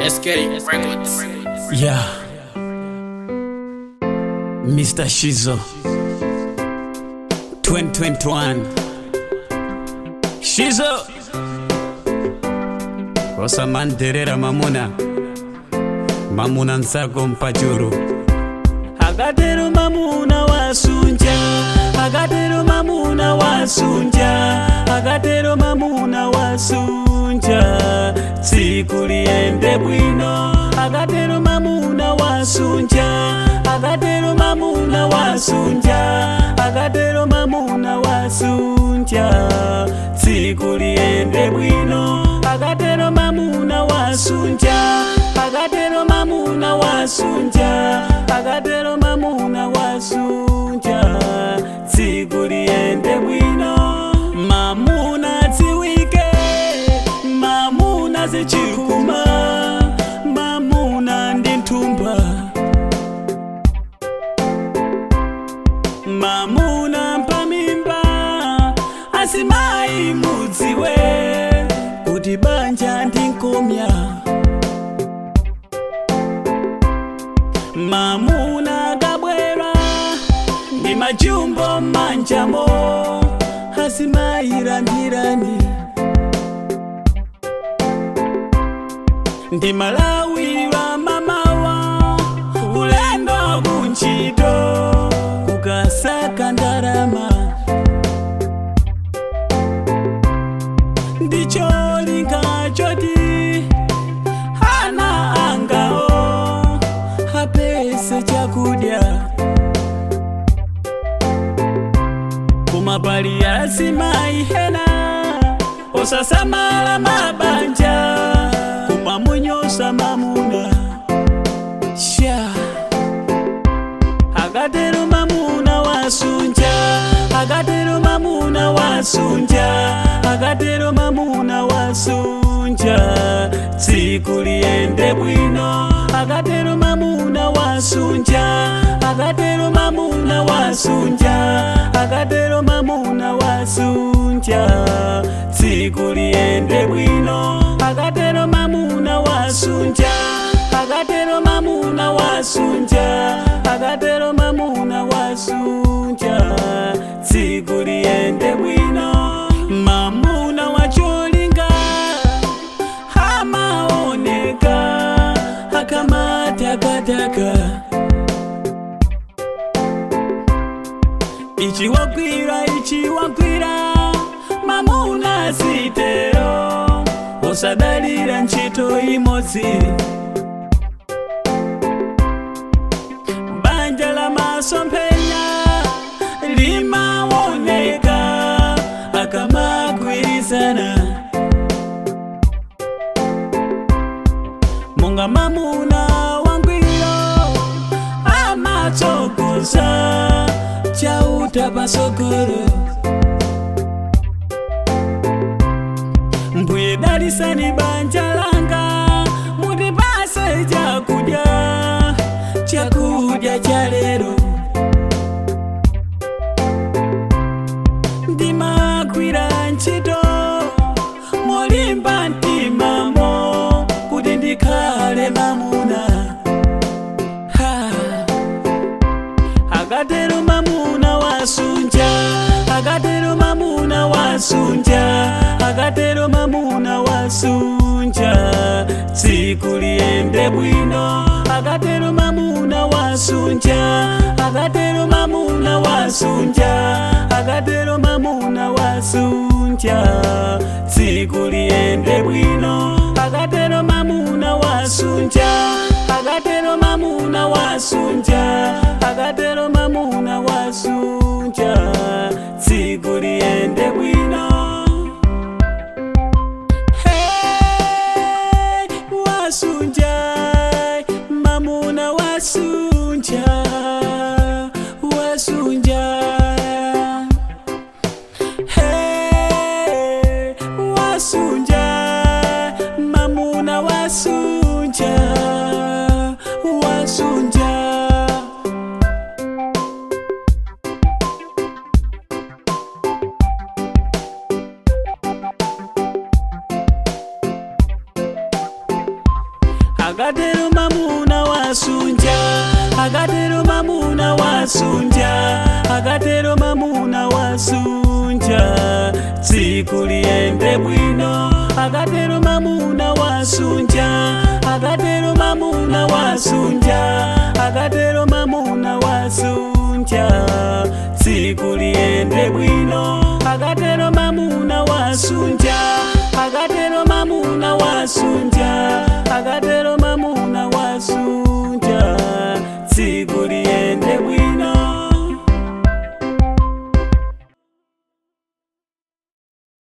SK Records. Yeah. Mr. Shizo. 2021. Shizo. Osamanterera mamuna. Mamuna nsako mpachuru. Akatero mamuna wasunja. Akatero mamuna wasunja. Akatero mamuna wasunja. Tsiku liende bwino. Akatero mamuna wasunja. Akatero mamuna wasunja. Akatero mamuna wasunja. Tsiku liende bwino. Akatero mamuna wasunja. Akatero mamuna wasunja. Akatero mamuna wasunja. Tsiku liende bwino. Mamuna tsiwike. Mamuna zichikuma. Mamuna ndi nthumba. Mamuna mpamimba. Asimayi mudziwe. Kuti banja ndi nkomya. Mamuna kabwera. Ndi majumbo manjamo. Asimayilandirani. ndi malawi wa mamawa ulendo kunchito kukasaka ndalama ndicho linga choti ana angao apese chakudya kumapali asimaihena osasamala mabanja kumamunyosa mamuna sha akatero mamuna wasunja akatero mamuna wasunja akatero mamuna wasunja tsiku liende bwino akatero mamuna wasunja akatero mamuna wasunja akatero mamuna wasunja tsiku liende bwino akatero mamuna wasunja akatero mamuna wasunja akatero mamuna wasunja tsiku liende bwino mamuna wacholinga amaoneka akamatakataka ichiwakwira ichiwakwira mamuna sitero osadalira ntchito imodzi banja la masomphenya limaoneka akamagwirizana monga mamuna wangwiro amatsogoza chauta pasogolo mbuye dalisani banja langa mutipase chakudya chakudya cha lero ndimagwira ntchito molimba mtimamo kuti ndikhale mamuna ha. akatero mamuna wasunja akatero mamuna wasunja akatero mamuna wasunja tsiku liende bwino akatero mamuna wasunja akatero mamuna wasunja akatero mamuna wasunja tsiku liende bwino akatero mamuna wasunja akatero mamuna wasunja akatero mamuna wasunja tsiku liende bwino Hey, wasunja mamuna wasunja wasunja Hey, wasunja mamuna wasunja wasunja akatero mamuna wasunja akatero mamuna wasunja akatero mamuna wasunja tsiku liyende bwino akatero mamuna wasunja akatero mamuna wasunja akatero mamuna wasunja tsiku liyende bwino akatero mamuna wasunja akatero mamuna wasunja akatero